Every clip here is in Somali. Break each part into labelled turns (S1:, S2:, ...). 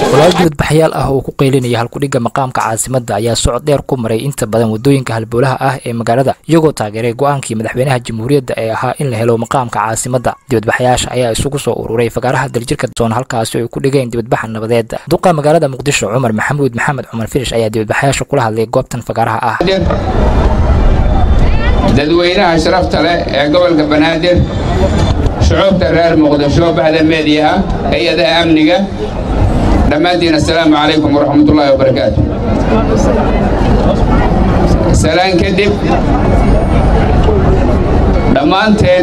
S1: walaal dibadbaxyaal ah oo ku qaylinaya halkudhigga maqaamka caasimadda ayaa socod dheer ku maray inta badan waddooyinka halboolaha ah ee magaalada iyagoo taageeray go'aankii madaxweynaha jamhuuriyadda ee ahaa in la helo maqaamka caasimadda dibadbaxyaasha ayaa isugu soo ururay fagaaraha daljirka soon halkaasi ay ku dhigeen dibadbaxa nabadeed duqa magaalada muqdisho cumar maxamuud maxamed cumar firish ayaa dibadbaxyaasha kula hadlay goobtan fagaaraha ah
S2: dadweynaha sharafta leh ee gobolka banaadir shucuubta reer muqdisho baxda meediyaha hay-adaha amniga dhammaantiin assalaamu calaykum waraxmatullaahi wabarakaatu salaan kadib dhammaanteen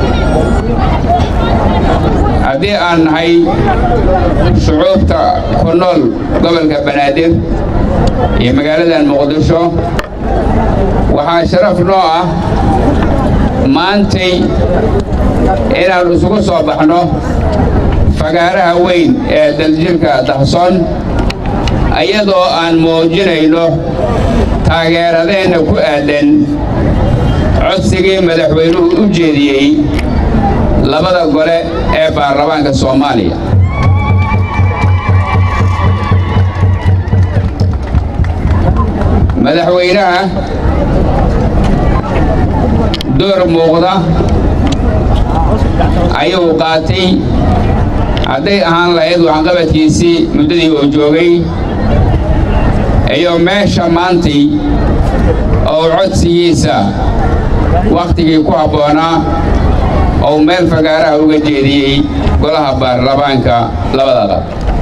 S2: haddii aan nahay shucuubta ku nool gobolka banaadir iyo magaaladan muqdisho waxaa sharaf noo ah maantay inaan isugu soo baxno fagaaraha weyn ee daljirka dahsoon iyadoo aan muujinayno taageeradeenna ku aadan codsigii madaxweynuhu u jeediyey labada gole ee baarlamaanka soomaaliya madaxweynaha door muuqda ayuu qaatay hadday ahaan lahayd waxqabadkiisii muddadii uu joogay iyo meesha maantay oo codsigiisa wakhtigii ku habboonaa ou meel fagaaraha uga jeediyey golaha baarlamaanka labada qab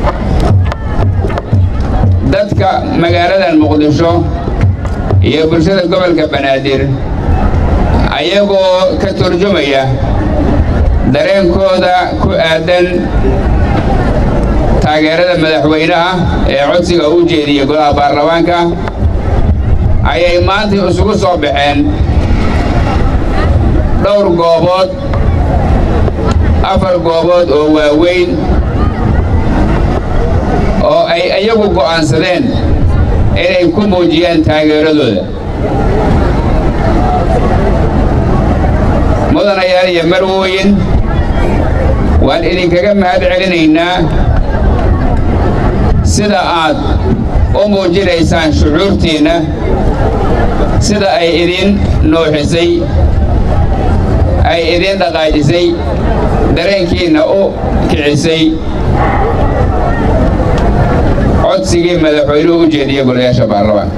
S2: dadka magaaladan muqdisho iyo bulshada gobolka banaadir ayagoo ka turjumaya dareenkooda ku aadan taageerada madaxweynaha ee codsiga u jeediyey golaha baarlamaanka ayay maanta isugu soo baxeen dhowr goobood afar goobood oo waaweyn oo ay iyagu go'aansadeen inay ku muujiyaan taageeradooda mudanayaal iyo marwooyin waan idinkaga mahad celinaynaa sida aad u muujinaysaan shucuurtiinna sida ay idin nuuxisay ay idin dhaqaajisay dareenkiinna u kicisay codsigii madaxweynuhu u jeediyey golayaasha baarlamaanka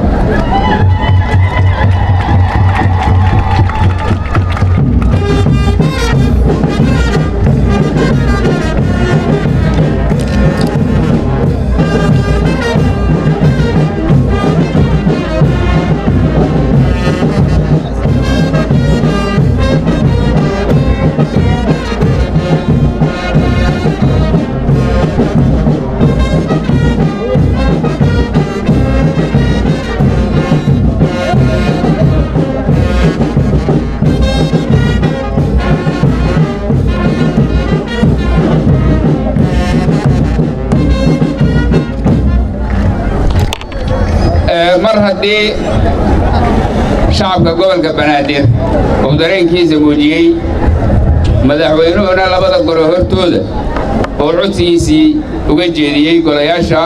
S2: mar haddii shacabka gobolka banaadir uu dareenkiisa muujiyey madaxweynuhuna labada golo hortooda oo codsigiisii uga jeediyey golayaasha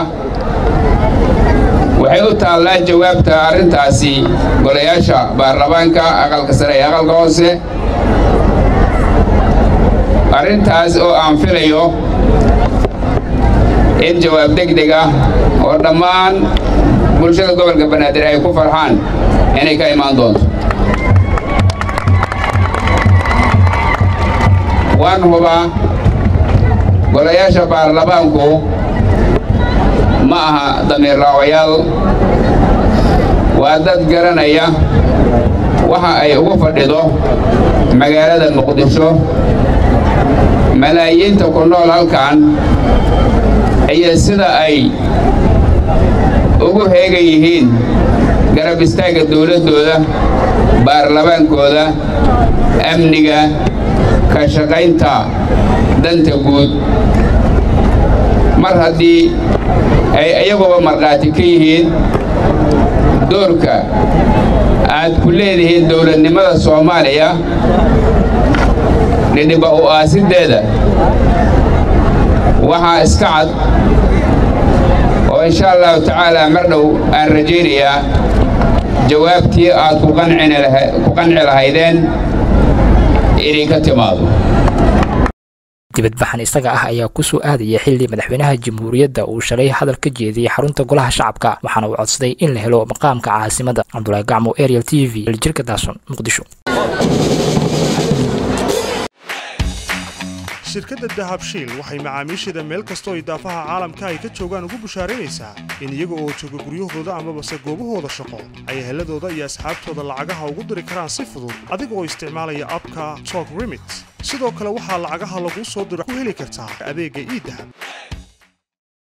S2: waxay u taallaa jawaabta arrintaasi golayaasha baarlamaanka aqalka sare ee aqalka hoose arrintaas oo aan filayo in jawaab degdeg ah oo dhammaan bulshada gobolka banaadir ay ku farxaan inay ka imaan doonto waan hubaa golayaasha baarlamaanku ma aha damiir raawayaal waa dad garanaya waxa ay ugu fadhido magaalada muqdisho malaayiinta ku nool halkan iyo sida ay ugu heegan yihiin garab istaagga dawladdooda baarlamaankooda amniga ka shaqaynta danta guud mar haddii ay iyaguba markhaati ka yihiin doorka aad ku leedihiin dawladnimada soomaaliya dhidhiba u aasiddeeda waxaa iska cad oo insha allahu tacaala mar dhow aan rajaynayaa jawaabtii aad ku qanci lahaydeen inay ka timaado
S1: dibadbaxan isaga ah ayaa ku soo aadaya xilli madaxweynaha jamhuuriyadda uu shalay hadal ka jeediyey xarunta golaha shacabka waxaana uu codsaday in la helo maqaamka caasimadda cabdulaahi gacmo ariel t v jirka daason muqdisho
S3: shirkadda dahabshiil waxay macaamiisheeda meel kastoo ay daafaha caalamka ay ka joogaan ugu bushaaraynaysaa in iyaga oo jooga guryahooda amabase goobahooda shaqo ay heladooda iyo asxaabtooda lacagaha ugu diri karaan si fudud adiga oo isticmaalaya abka tok remit sidoo kale waxaa lacagaha laguu soo diro ku heli kartaa adeegga iidahab